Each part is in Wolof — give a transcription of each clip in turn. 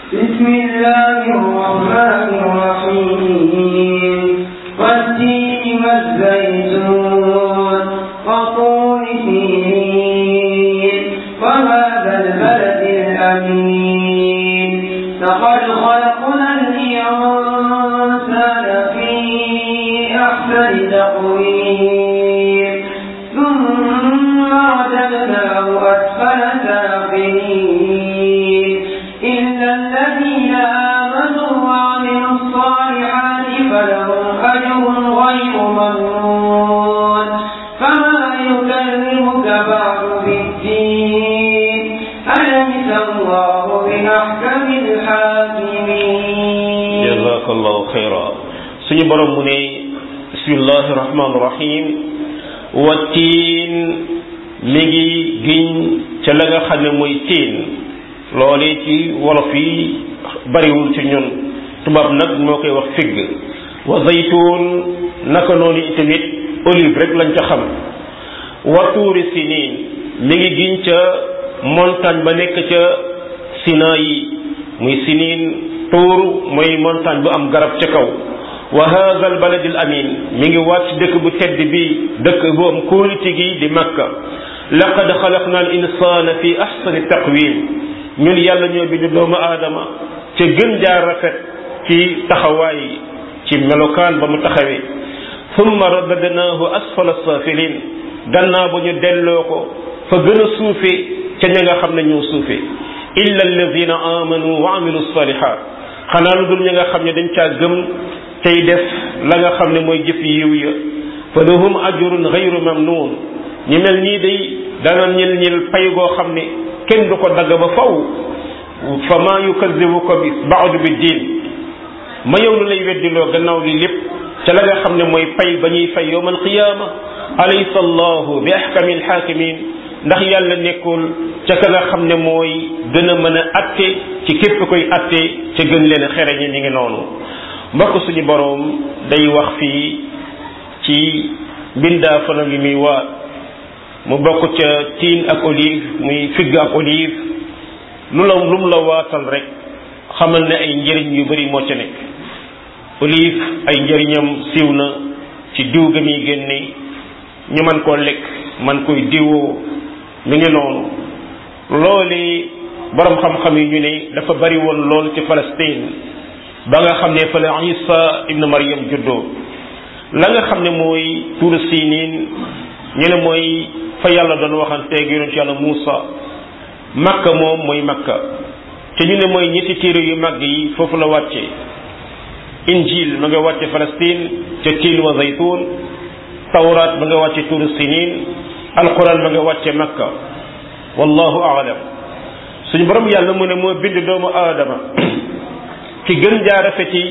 بسم الله الرحمن الرحيم والتين والزيتون وطول سينين وهذا البلد الأمين لقد خلقنا الإنسان في أحسن تقويم ثم رددناه أسفل سافلين إلا الذين آمنوا وعملوا الصالحات فلهم أجر غير ممنون فما يكلمك بعد بالدين أليس الله بأحكم الحاكمين jazakallahu xayra suñu borom mu ne bismillahi rahmaani rahim wattiin mi ngi giñ ca la nga xam ne mooy tiin loolee ci wolof yi bariwul ci ñun tubaab nag moo koy wax figg wa zaytuun naka noonu itamit olive rek lañ ca xam wa tuuri siniin mi ngi giñ ca montagne ba nekk ca Sinayi muy siniin tuur mooy montagne bu am garab ca kaw wa hadha al balad al amin mi ngi wàcc dëkk bu tedd bi dëkk bu am kóolite gi di makka laqad xalaqna al insana fi ahsani taqwim ñun yàlla ñoo bind doomu aadama ca gën jaar rafet ci taxawaay ci melokaan ba mu taxawee thumma radadnaahu asfala safilin gannaaw ba ñu delloo ko fa gën a suufe ca ña nga xam ne ñoo suufe illa alladina amanu wa amilu salihat xanaa lu dul ñi nga xam ne dañ caa gëm tey def la nga xam ne mooy jëf yiw ya fa lahum ajrun gayru mamnun ñi mel nii day dana ñil ñil pay goo xam ne kenn du ko dagg ba faw fa ma yukadibuka bi baadu bi diin ma yow lu lay weddiloo gannaaw li lépp ca la nga xam ne mooy pay ba ñuy fay yowm alqiyama alaysa allahu bi ahkami alxaakimin ndax yàlla nekkul ca ka nga xam ne mooy gën a mën a atte ci képp koy atte ca gën leen a xereñe ñi ngi noonu mbokk suñu boroom day wax fii ci mbindaa fana li muy waat mu bokk ca tiin ak olive muy figg ak olive lu la lu mu la waatal rek xamal ne ay njëriñ yu bari moo ca nekk olive ay njëriñam siiw na ci diw ga muy génne ñu man koo lekk man koy diwoo mi ngi noonu loolu borom xam-xam yi ñu ne dafa bari woon lool ci Palestine ba nga xam ne fa la Isa ibn Maryam juddoo la nga xam ne mooy tuur siniin ñu ne mooy fa yàlla doon waxanteeg yonent yàlla Muusa makka moom mooy makka te ñu ne mooy ñetti téere yu mag yi foofu la wàcce injil ma nga wàcce Palestine ca tiin wa zaytun tawraat ma nga wàcce tuur siniin alquran ma nga wàcce makka wallahu aalam suñu borom yàlla mu ne moo bind doomu aadama ki gën jaa rafeti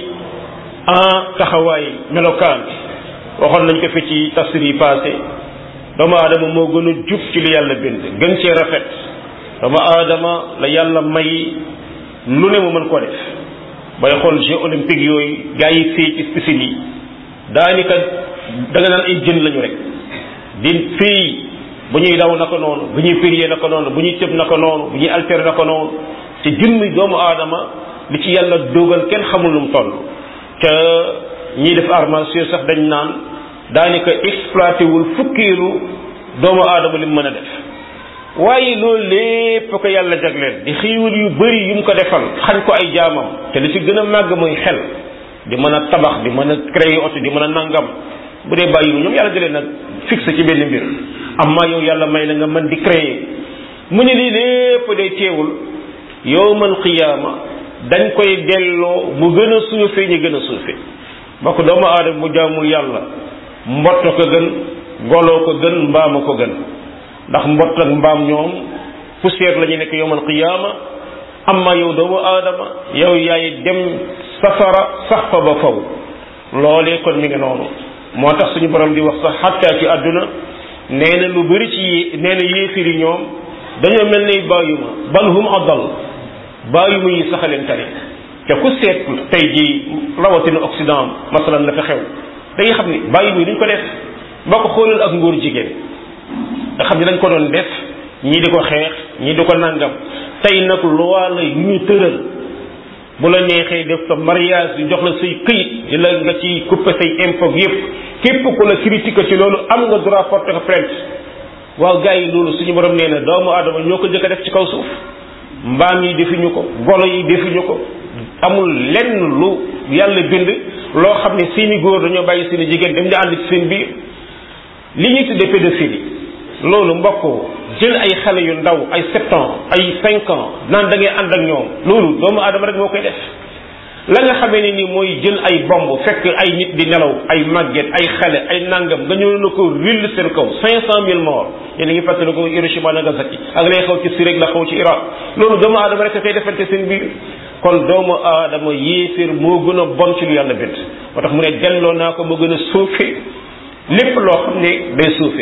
en taxawaay melokaan waxoon nañ ko fi ci tafsir yi passé doomu aadama moo gën a jub ci li yàlla bind gën cee rafet doomu aadama la yàlla may lu ne mu mën ko def bay xool jeux olympiques yooyu gars yi fii ci piscine yi daanaka da nga naan ay jën lañu rek di fii bu ñuy daw naka noonu bu ñuy périer naka noonu bu ñuy tëb naka noonu bu ñuy alter naka noonu te jëmmi doomu aadama li ci yàlla dogal kenn xamul lu mu toll te ñiy def arts martiaux sax dañ naan daanaka exploité wul fukkeelu doomu aadama li mu mën a def waaye loolu lépp ko yàlla jagleel di xiiwal yu bëri yu mu ko defal xañ ko ay jaamam te li ci gën a màgg mooy xel di mën a tabax di mën a créer oto di mën a nangam bu dee bàyyi ñoom yàlla da leen a fixé ci benn mbir amma yow yàlla may la nga mën di créer mu ne lii lépp day teewul yowmal qiyaama dañ koy delloo mu gën a suufee ñu gën a suufee mbokk doomu aadama bu jaamul yàlla mbott ko gën goloo ko gën mbaama ko gën ndax mbott ak mbaam ñoom poussière la ñu nekk yowmal qiyaama amma yow doomu aadama yow yaay dem safara sax fa ba faw loolee kon mi ngi noonu moo tax suñu borom di wax sax xattaa ci àdduna nee na lu bëri ci nee na yéefiri ñoom dañoo mel ne bàyyuma bal hum adal bàyyuma yi saxaleen tari te ku seet tey jii rawatina Occident masalan la fa xew da nga xam ni bàyyuma yi duñ ko def boo ko xoolal ak ngóor jigéen nga xam ne dañ ko doon def ñii di ko xeex ñii di ko nangam tey nag loi la yu ñu tëral bu la neexee def sa mariage di jox la say këyit di la nga ci couper say impôt yépp képp ku la critique ci loolu am nga droit porter ko plainte waaw gars yi loolu suñu borom nee na doomu aadama ñoo ko jëkk a def ci kaw suuf mbaam yi defuñu ko golo yi defuñu ko amul lenn lu yàlla bind loo xam ne seeni góor dañoo bàyyi seeni jigéen dem di ànd ci seen biir li ñuy tuddee pédophilie loolu mbokk jël ay xale yu ndaw ay sept ans ay cinq ans naan da ngay ànd ak ñoom loolu doomu aadama rek moo koy def la nga xamee ne ni mooy jël ay bomb fekk ay nit di nelaw ay màgget ay xale ay nangam nga ñëw na ko will seen kaw cinq cent mille morts yéen a ngi fàttali ko Hiroshima Nagasaki ak lay xaw ci Syrie la xaw ci Irak loolu doomu aadama rek koy defante seen biir kon doomu aadama yéeféer moo gën a bon ci lu yàlla bind moo tax mu ne delloo naa ko moo gën a suufe lépp loo xam ne day suufe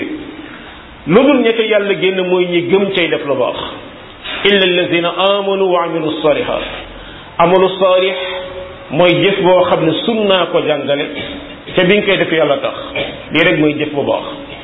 lu dul ñette yàlla génn mooy ñi gëm cay def lu baax illa allazina amanu wa amilu salihat amalu salih mooy jëf boo xam ne sunnaa ko jàngale te bi nga koy def yàlla tax lii rek mooy jëf bu baax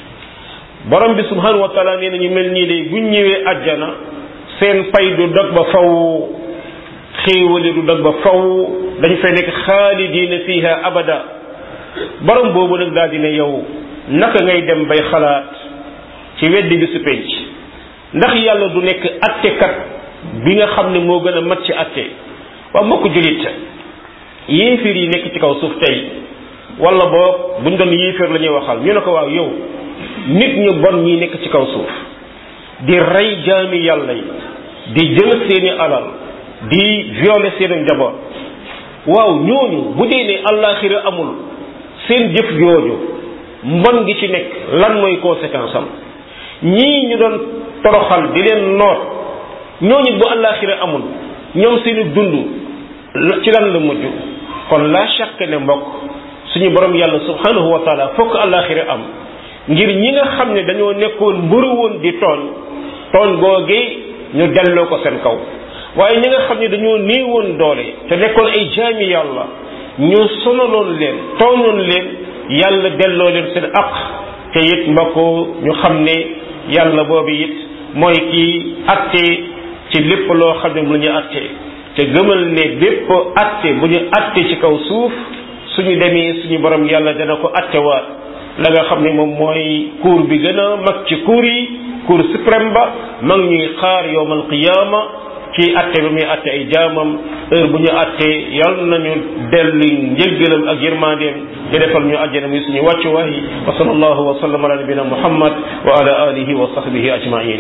borom bi subhanahu wa taala nee na ñu mel nii de buñ ñëwee àjjana seen pay du dog ba faw xéewali du dog ba faw dañ fay nekk xaalidina fiha abada borom boobu nag daal dina yow naka ngay dem bay xalaat ci weddi bi su penc ndax yàlla du nekk attekat bi nga xam ne moo gën a mat ci atte waaw mbokk julit yéeféer yi nekk ci kaw suuf tey wala boog buñ doon yéeféer la ñuy waxal ñu ne ko waaw yow nit ñu bon ñi nekk ci kaw suuf di rey jaami yàlla yi di jël seeni alal di violer seeni njaboot waaw ñooñu bu dee ne allaaxira amul seen jëf jooju mbon gi ci nekk lan mooy conséquence am ñii ñu doon toroxal di leen noot ñooñu bu allaaxira amul ñoom seeni dund ci lan la mujj kon la chaque ne mbokk suñu borom yàlla subhanahu wa taala fokk allaaxira am ngir ñi nga xam ne dañoo nekkoon mbëru woon di tooñ tooñ googee ñu delloo ko seen kaw waaye ñi nga xam ne dañoo néewoon doole te nekkoon ay jaami yàlla ñu sonaloon leen tooñoon leen yàlla delloo leen seen aq te it mbokk ñu xam ne yàlla boobu it mooy kii atte ci lépp loo xam ne mu la ñu atte te gëmal ne bépp atte bu ñu atte ci kaw suuf suñu demee suñu borom yàlla dana ko attewaat la nga xam ne moom mooy cour bi gën a mag ci cour yi cour suprême ba mag ñuy xaar yowmal qiyaama ci atte bi muy atte ay jaamam heure bu ñu attee yal nañu dellu njëggalam ak yërmandeem di defal ñu àjjana muy suñu wàccuwaay wa sallallahu wa sallam ala nabina muhammad wa ala alihi wa sahbihi ajmain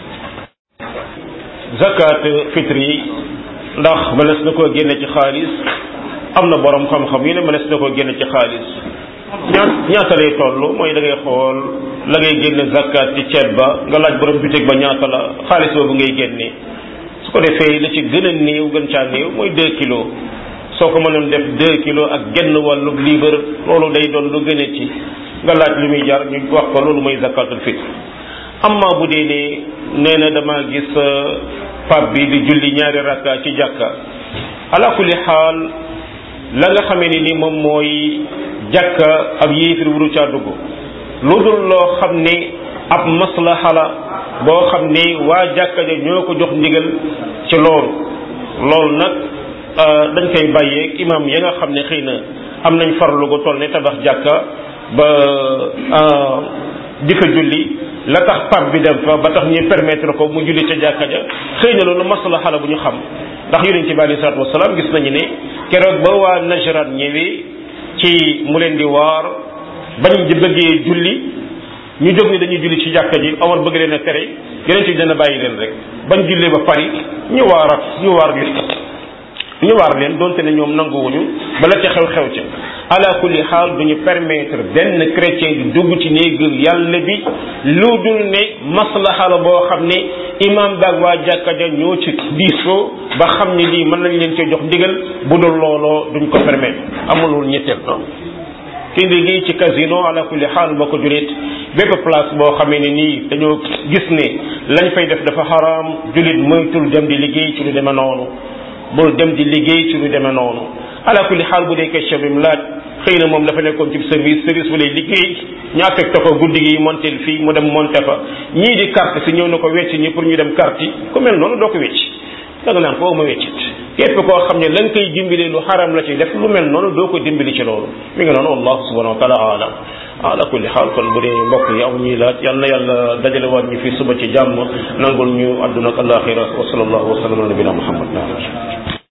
zakat fitre yi ndax mënees na koo génne ci xaalis am na borom xam-xam yu ne mënees na koo génne ci xaalis ñaa ñaata lay toll mooy da ngay xool la ngay génne zakat ci ceeb ba nga laaj borom bitig ba ñaata la xaalis boobu ngay génne su ko defee la ci gën a néew gën caa néew mooy 2 kilos soo ko mënoon def 2 kilos ak genn wàllu liibar loolu day doon lu gën a ci nga laaj lu muy jar ñu wax ko loolu mooy zakatul fitre amma bu dee ne nee na dama gis pap bi di julli ñaari rakka ci jàkka ala kulli xaal la nga xamee ni ni moom mooy jàkka ab yéefir wuru caa dugg lu dul loo xam ne ab maslaha la boo xam ne waa jàkka ja ñoo ko jox ndigal ci loolu loolu nag dañ koy bàyyeeg imam ya nga xam ne xëy na am nañ farlu gu toll ne tabax jàkka ba di fa julli la tax pap bi dem fa ba tax ñu permettre ko mu julli ca jàkka ja xëy na loolu maslaha la bu ñu xam ndax yonent bi alei salatu wasalaam gis nañu ne keroog ba waa Najran ñëwee ci mu leen di waar bañ di bëggee julli ñu jóg ni dañuy julli ci jàkka ji Omar bëgg leen a tere yonent bi dana bàyyi leen rek bañ jullee ba pari ñu waarat ñu waar leen ñu waar leen donte ne ñoom nanguwuñu bala ca xew-xew ca ala kulli xaal duñu permettre benn chrétien di dugg ci néegu yàlla bi lu dul ne maslaha la boo xam ne imam baag waa jàkka ja ñoo ci diisoo ba xam ne lii mën nañ leen cee jox ndigal bu dul looloo duñ ko permettre amulul ñetteel noonu ki liggéey ci casino ala kulli xaal mbokk julit bépp place boo xamee ne nii dañoo gis ne lañ fay def dafa xaraam julit moytul dem di liggéey ci lu demee noonu bul dem di liggéey ci lu demee noonu ala kulli xaal bu dee question bi mu laaj xëy na moom dafa nekkoon ci service service bu lay liggéey ñu affecté ko guddi gi montel fii mu dem monté fa ñii di carte si ñëw na ko wecc ñi pour ñu dem carte yi ku mel noonu doo ko wecc da nga naan ko ma weccit képp koo xam ne la nga koy dimbali lu xaram la ci def lu mel noonu doo ko dimbali ci loolu mi ngi noonu wallahu subhanahu wa taala alam ala kulli xaal kon bu dee mbokk yi aw ñuy laaj yal na yàlla dajale waat ñu fi suba ci jàmm nangul ñu àdduna ak alaxira wa sallallahu wa sallam ala nabina muhammad